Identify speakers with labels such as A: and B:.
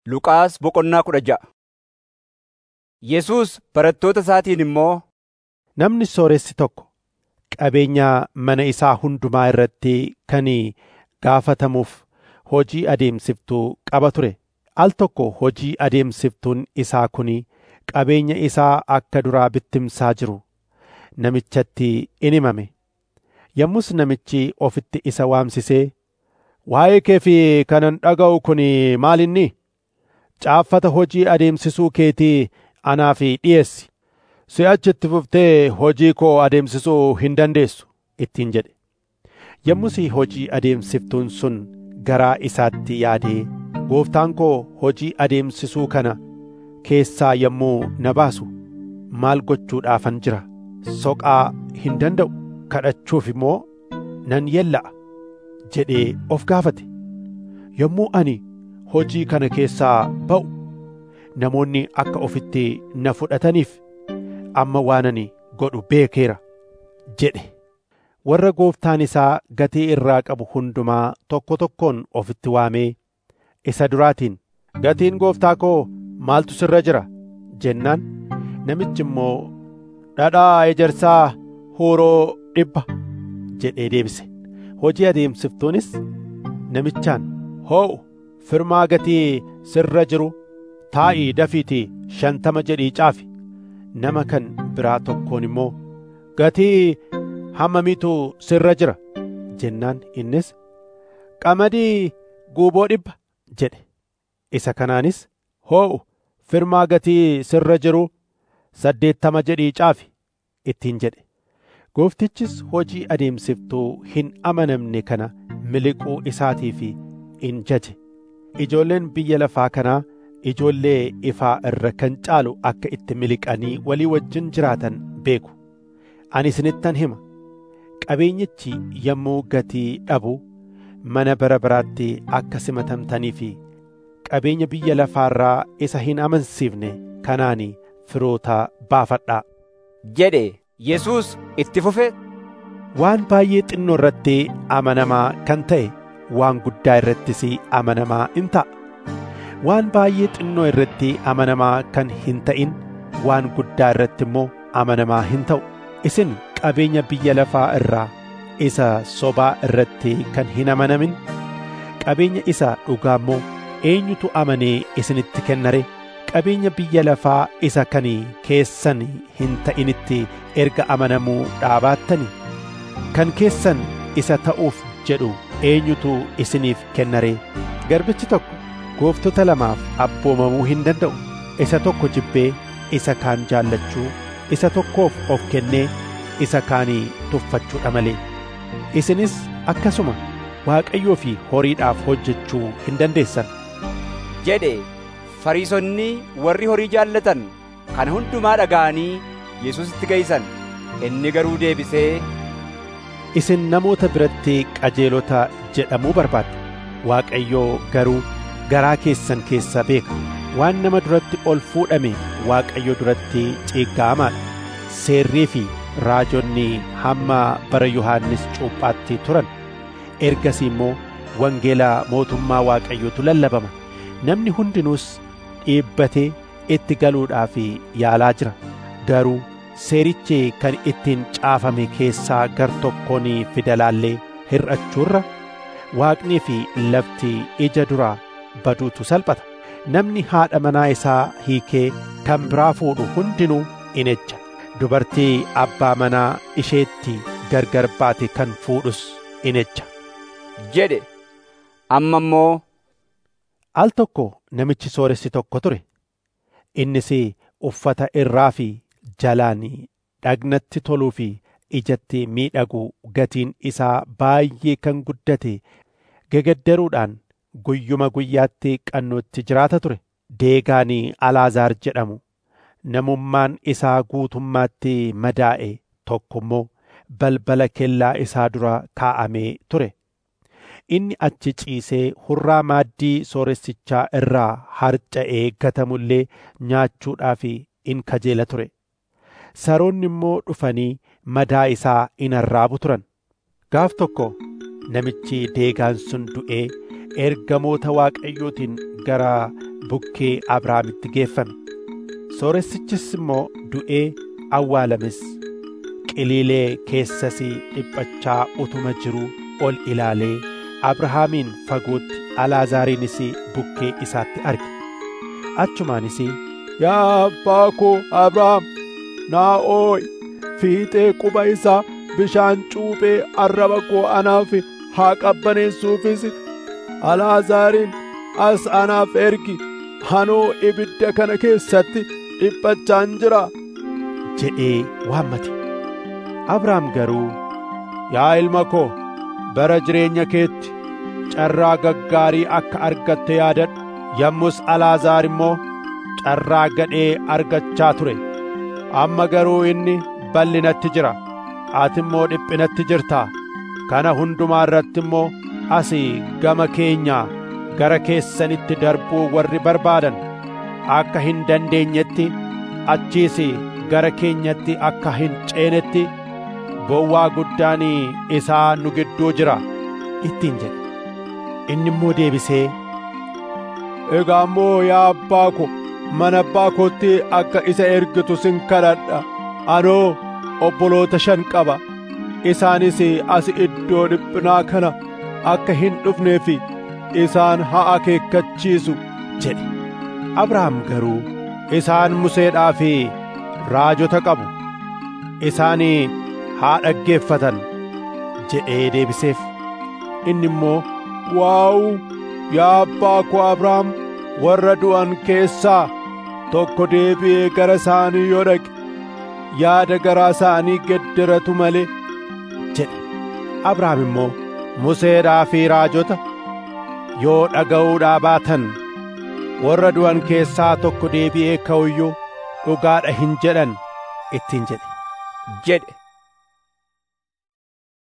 A: Luqaas boqonnaa kudha ja'a Yesuus barattoota isaatiin immoo
B: Namni sooressi tokko qabeenya mana isaa hundumaa irratti kan gaafatamuuf hojii adeemsiftuu qaba ture. Al tokko hojii adeemsiftuun isaa kun qabeenya isaa akka duraa bittimsaa jiru namichatti in himame. Yommus namichi ofitti isa waamsisee, Waa'ee kee fi kanan dhaga'u kun maal inni? Caaffata hojii adeemsisuu keetii anaaf dhiyeessi. Si'achi itti fuftee hojii koo adeemsisuu hin dandeessu ittiin jedhe. Yommus hojii adeemsiftuun sun garaa isaatti yaadee, Gooftaan koo hojii adeemsisuu kana keessaa yommuu na baasu maal gochuudhaafan jira? Soqaa hin danda'u kadhachuuf immoo nan yella'a jedhee of gaafate. Yommuu ani hojii kana keessaa ba'u namoonni akka ofitti na fudhataniif amma waan ani godhu beekeera jedhe. Warra gooftaan isaa gatii irraa qabu hundumaa tokko tokkoon ofitti waamee isa duraatiin gatiin gooftaa koo maaltu sirra jira jennaan namichi immoo dhadhaa ejersaa huuroo dhibba jedhee deebise. Hojii adeemsiftuunis namichaan hoo'u firmaa gatii sirra jiru taa'ii dafiitii shantama jedhii caafi. Nama kan biraa tokkoon immoo gatii hammamiitu sirra jira jennaan innis qamadii guuboo dhibba jedhe. Isa kanaanis hoo'u firmaa gatii sirra jiru saddeettama jedhii caafi ittiin jedhe. Gooftichis hojii adeemsiftuu hin amanamne kana miliquu isaatiif in jaje. Ijoolleen biyya lafaa kanaa ijoollee ifaa irra kan caalu akka itti miliqanii walii wajjin jiraatan beeku. Ani isinittan hima. Qabeenyichi yommuu gatii dhabu mana bara baraatti akka simatamtanii fi qabeenya biyya lafaarraa isa hin amansiifne kanaan firoota baafadhaa.
A: jedhe Yesuus itti fufe
B: Waan baay'ee xinnoo irratti amanamaa kan ta'e waan guddaa irrattis amanamaa in ta'a. Waan baay'ee xinnoo irratti amanamaa kan hin ta'in waan guddaa irratti immoo amanamaa hin ta'u. Isin qabeenya biyya lafaa irraa isa sobaa irratti kan hin amanamin qabeenya isa dhugaa immoo eenyutu amanee isinitti kennare qabeenya biyya lafaa isa kan keessan hin ta'initti erga amanamuu dhaabaattani kan keessan isa ta'uuf jedhu eenyutu isiniif kennare garbichi tokko gooftota lamaaf abboomamuu hin danda'u isa tokko jibbee isa kaan jaallachuu isa tokkoof of kennee isa kaanii tuffachuudha malee isinis akkasuma waaqayyoo fi horiidhaaf hojjechuu hin dandeessan
A: jedhe Fariisonni warri horii jaallatan kana hundumaa dhaga'anii Yesuusitti geeysan. Inni garuu deebisee
B: isin namoota biratti qajeelota jedhamuu barbaaddu waaqayyoo garuu garaa keessan keessa beeka waan nama duratti ol fuudhame waaqayyo duratti ciiggaamaadha seerrii fi raajonni hamma bara yohaannis cuuphaatti turan ergasii immoo wangeela mootummaa waaqayyootu lallabama namni hundinuus dhiibbatee itti galuudhaaf yaalaa jira garuu seerichi kan ittiin caafame keessaa gar tokkoon fidalaallee hir'achuurra waaqnii fi lafti ija duraa baduutu salphata namni haadha manaa isaa hiikee kan biraa fuudhu hundinuu in ejja dubartii abbaa manaa isheetti gargar baate kan fuudhus in ejja
A: jedhe amma immoo
B: al tokko namichi sooressi tokko ture innis uffata irraa fi jalaan dhagnatti toluu fi ijatti miidhagu gatiin isaa baay'ee kan guddate gegaddaruudhaan guyyuma guyyaatti qannootti jiraata ture deegaan alaazaar jedhamu namummaan isaa guutummaatti madaa'e tokko immoo balbala kellaa isaa dura kaa'amee ture inni achi ciisee hurraa maaddii sooressichaa irraa harca'ee gatamullee nyaachuudhaaf in kajeela ture saroonni immoo dhufanii madaa isaa in arraabu turan gaaf tokko namichi deegaan sun du'ee ergamoota waaqayyootiin gara bukkee Abrahaamitti geeffame. Sooressichis immoo du'ee awwaalames. Qiliilee keessas dhiphachaa utuma jiruu ol ilaalee Abrahaamiin fagootti Alaazaariinis bukkee isaatti arge. Achumaanis yaa abbaa koo Abrahaam naa oo'i fiixee quba isaa bishaan cuuphee arraba koo anaaf haa qabbaneessuufis Alaazaariin as anaaf ergi hanoo ibidda kana keessatti dhiphachaan jira jedhee waammate. Abrahaam garuu yaa ilma koo bara jireenya keetti carraa gaggaarii akka argatte yaadadhu yommus Alaazaar immoo carraa gadhee argachaa ture amma garuu inni bal'inatti jira ati immoo dhiphinatti jirtaa kana hundumaa irratti immoo asii gama keenyaa gara keessanitti darbuu warri barbaadan akka hin dandeenyetti achiis gara keenyatti akka hin ceenetti bowwaa guddaan isaa nu gidduu jira ittiin jedhe inni immoo deebisee egaa immoo yaa abbaa ko mana abbaa kootti akka isa ergitu sin kadhadha anoo obboloota shan qaba isaanis as iddoo dhiphinaa kana akka hin dhufneef isaan haa akeekkachiisu jedhe abrahaam garuu isaan museedhaa fi raajota qabu isaan haa dhaggeeffatan jedhee deebiseef inni immoo waa'u yaa abbaa koo abrahaam warra du'an keessaa tokko deebi'ee gara isaanii yoo dhaqe yaada garaa isaanii gedderatu malee jedhe abrahaam immoo museedhaa fi raajota yoo dhaga'uudhaa baatan warra du'an keessaa tokko deebi'ee ka'uyyuu dhugaadha hin jedhan ittiin jedhe
A: jedhe